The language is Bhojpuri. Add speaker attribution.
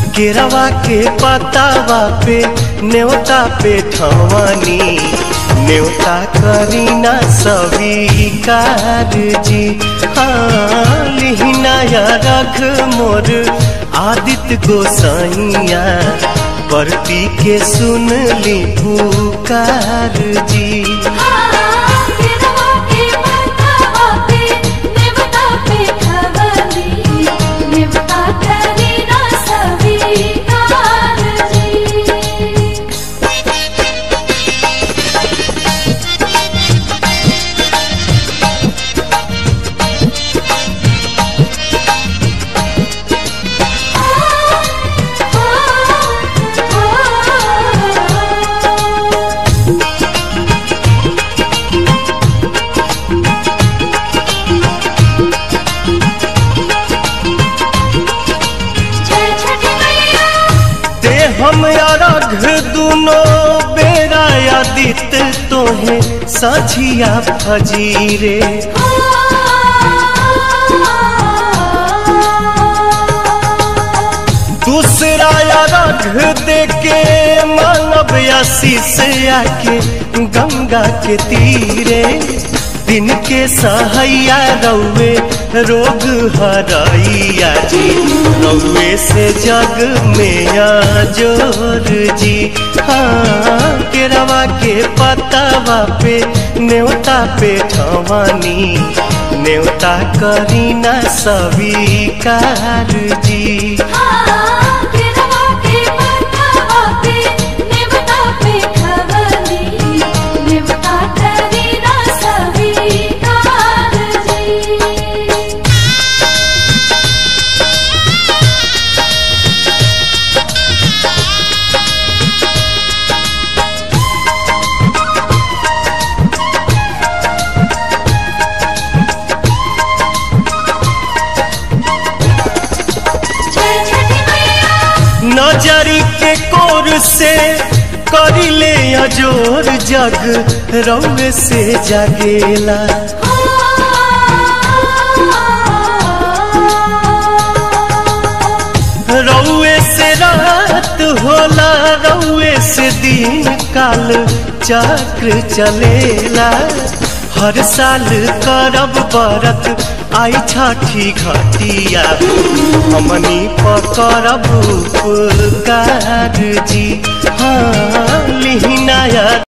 Speaker 1: केरवा के पतावा पे न्योता पे ठवानी न्योता करीना स्वीकार जी हाँ लिहिनाया रख मोर आदित्य गोसाइया परती के सुन ली पुकार जी
Speaker 2: केरवा के पतावा पे नेवता पे खवली नेवता करी ना स्वीकार जी जय छठी मैया
Speaker 1: ते हम अरघ दुनो बेरा आदित तोहे सझिया फजीरे दूसरा अरघ देके मानव आशीष आके गंगा के तीरे दिन के सहैया रौवे रोग हरैया जी रौवे से जग में जोर जी हाँ केरवा के पतावा पे न्योता पे ठवानी न्योता करीना स्वीकार जी
Speaker 2: केरवा के पतावा पे नेवता पे खवली नेवता करी ना स्वीकार जी जय छठी मैया
Speaker 1: नजरी के कोर से करिले अजोर जग रौवे से जगेला रौवे से रात होला रौवे से दिन काल चक्र चलेला हर साल करब बरत आई छठी घटिया हमनी पकड़ब उपकार जी हाँ लिहिनाया